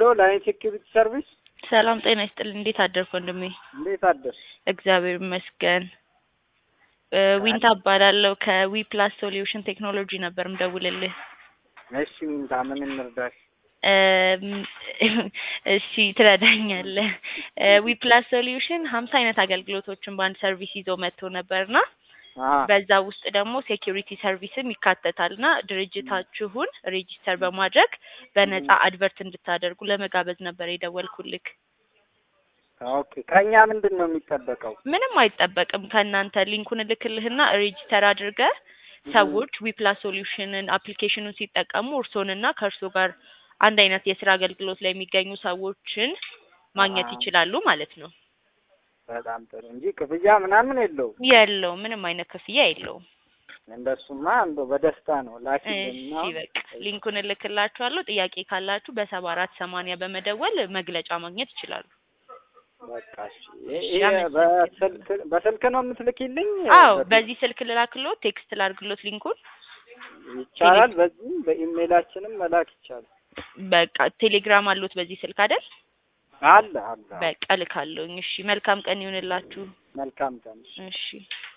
ላይን ሴኪሪቲ ሰርቪስ። ሰላም ጤና ይስጥልኝ። እንዴት አደርክ ወንድሜ? እንዴት አደርሽ? እግዚአብሔር ይመስገን። እ ዊንታ እባላለሁ ከዊ ፕላስ ሶሉሽን ቴክኖሎጂ ነበር ምደውልልህ። እሺ ሚንታ ምን እንርዳሽ? እም፣ እሺ ትረዳኛለህ። ዊ ፕላስ ሶሉሽን ሀምሳ አይነት አገልግሎቶችን በአንድ ሰርቪስ ይዞ መጥቶ ነበርና አሀ በዛ ውስጥ ደግሞ ሴኪሪቲ ሰርቪስም ይካተታል እና ድርጅታችሁን ሬጂስተር በማድረግ በነጻ አድቨርት እንድታደርጉ ለመጋበዝ ነበር የደወልኩልክ። ኦኬ ከእኛ ምንድን ነው የሚጠበቀው? ምንም አይጠበቅም ከእናንተ ሊንኩን እልክልህና ሬጂስተር አድርገህ ሰዎች ዊፕላስ ሶሉሽንን አፕሊኬሽኑን ሲጠቀሙ እርስዎንና ከእርሶ ጋር አንድ አይነት የስራ አገልግሎት ላይ የሚገኙ ሰዎችን ማግኘት አዎ። ይችላሉ ማለት ነው። በጣም ጥሩ እንጂ ክፍያ ምናምን የለውም። የለውም፣ ምንም አይነት ክፍያ የለውም። እንደሱማ እንደው በደስታ ነው ላኪልና እሺ በቃ ሊንኩን እልክላችኋለሁ። ጥያቄ ካላችሁ በሰባ አራት ሰማንያ በመደወል መግለጫ ማግኘት ይችላሉ። በቃ እሺ። ይሄ- ይሄ በስልክ በስልክ ነው የምትልኪልኝ? አዎ በቴ- በዚህ ስልክ ልላክሎት፣ ቴክስት ላድርግሎት ሊንኩን። ይቻላል። በዚህም በኢሜይላችንም መላክ ይቻላል። በቃ ቴሌግራም አሉት በዚህ ስልክ አይደል? አለ አለ። በቃ ልካለሁኝ። እሺ መልካም ቀን ይሁንላችሁ። መልካም ቀን። እሺ